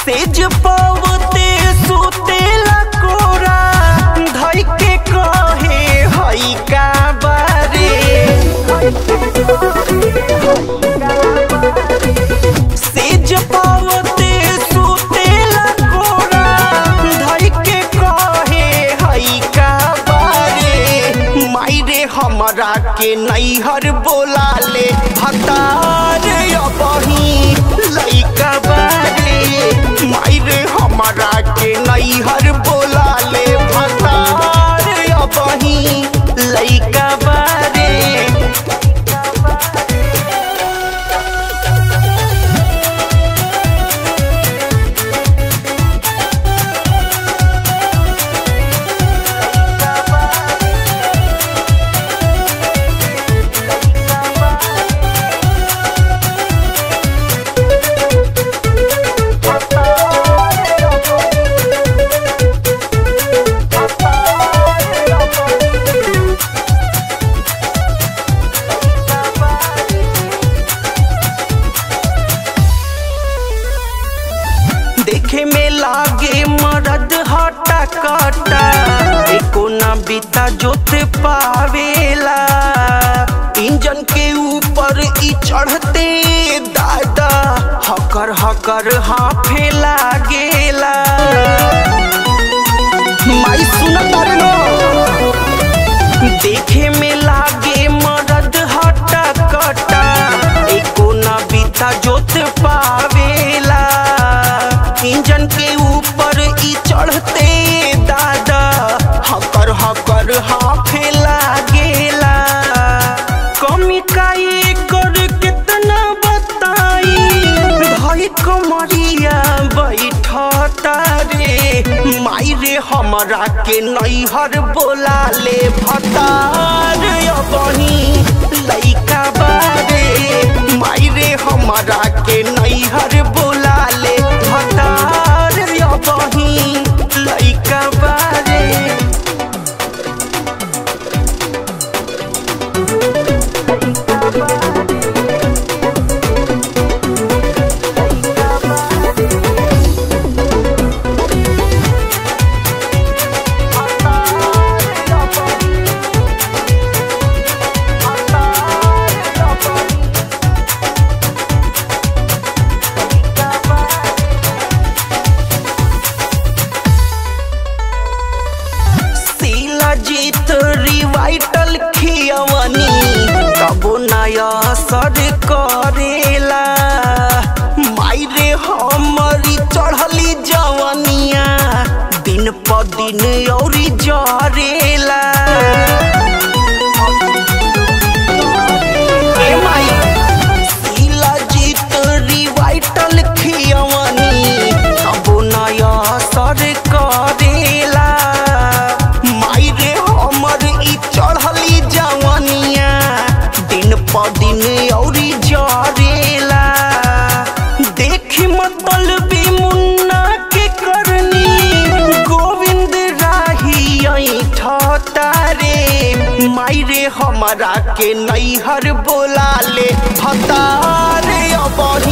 सेज पवते सुतेला कोरा धई के कहे हई का बारे सेज पवते सुतेला कोरा धई के कहे हई का बारे मायरे हमरा के नैहर बोला ले हतार अबही लइका बारे मायरे हमरा के नैहर बोला ले हतार अबही लइका बारे देखे में लागे मरद हटा कटा एको ना बीता जोत पावेला इंजन के ऊपर ई चढ़ते दादा हकर हकर हाफे लागेला माई सुनत तारे नो देखे में लागे मरद हटा कटा एको ना बीता जोत पावेला इंजन के ऊपर ई चढ़ते दादा हकर हकर हाफे लागेला कमी का कर कितना बताई भाई कमरिया बैठता रे माई रे हमरा के नैहर बोला ले भतार अबही लइका बारे माई रे हमरा के नैहर बोला ले भतार अबही लइका बारे शीला जीत रिवाइटल खियवनी तबो नया सर करेला माई रे हमरी चढ़ली जवनिया दिन प दिन औरी जरेला ए माई शीला जीत रिवाइटल खियवनी तबो नया सर करेला माई रे हमर ई चढ़ली जवनिया दिन प दिन औरी जरेला देखी मतलबी मुन्ना के करनी गोविंद राही ठता रे माई रे हमरा के नैहर बोला ले हतार अबही